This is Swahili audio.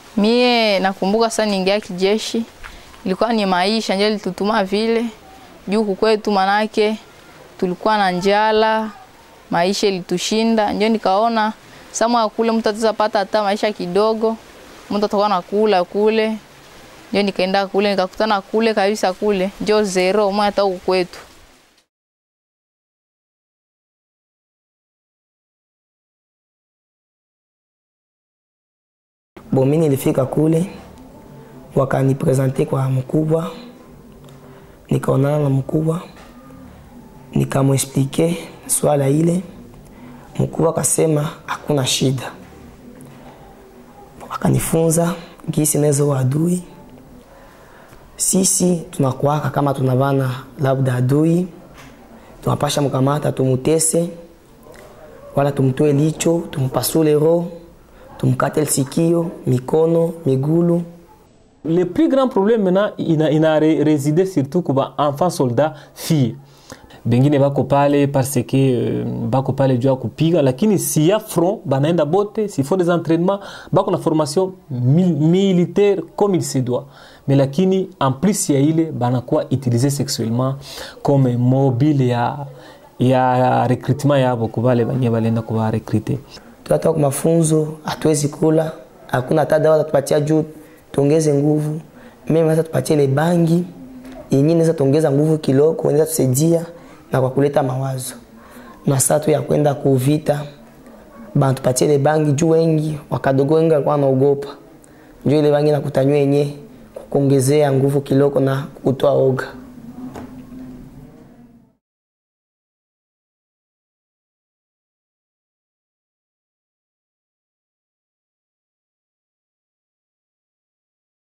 Mie nakumbuka sana niingia kijeshi, ilikuwa ni maisha ndio litutuma vile juu kukwetu, manake tulikuwa na njala, maisha ilitushinda, ndio nikaona samwa kule mtu ataweza pata hata maisha kidogo, mtu atakuwa nakula kule, ndio nikaenda kule nikakutana kule kabisa, kule ndio zero mwa hata huku kwetu. Bon, mimi nilifika kule wakanipresente kwa mkubwa, nikaonana na mkubwa, nikamwexplike swala ile. Mkubwa akasema hakuna shida, akanifunza gisi naweza wa adui. Sisi tunakuaka kama tunavana labda adui, tunapasha mkamata tumutese, wala tumtoe licho, tumpasule roho tumkate sikio, mikono, migulu. Le plus grand problème maintenant ina, ina re- résidé surtout kuba enfant soldat fille bengine bako pale parce que uh, bako pale juu ya kupiga, lakini si ya front banaenda bote, si font des entraînements, bako na formation mil, militaire comme il se doit, mais lakini en plus ya ile banakuwa utilisé sexuellement comme mobile ya ya recrutement yabo kubale banye balenda kuba recruter tunatoka kwa mafunzo, hatuwezi kula, hakuna hata dawa tupatia juu tuongeze nguvu. Mimi naweza tupatie ile bangi yenyewe inaweza tuongeza nguvu kiloko, inaweza tusaidia na kwa kuleta mawazo. Na saa tu ya kwenda kuvita bana tupatie ile bangi juu wengi wakadogo wengi walikuwa wanaogopa. Juu ile bangi nakutanywa yenyewe kukuongezea nguvu kiloko na kutoa oga.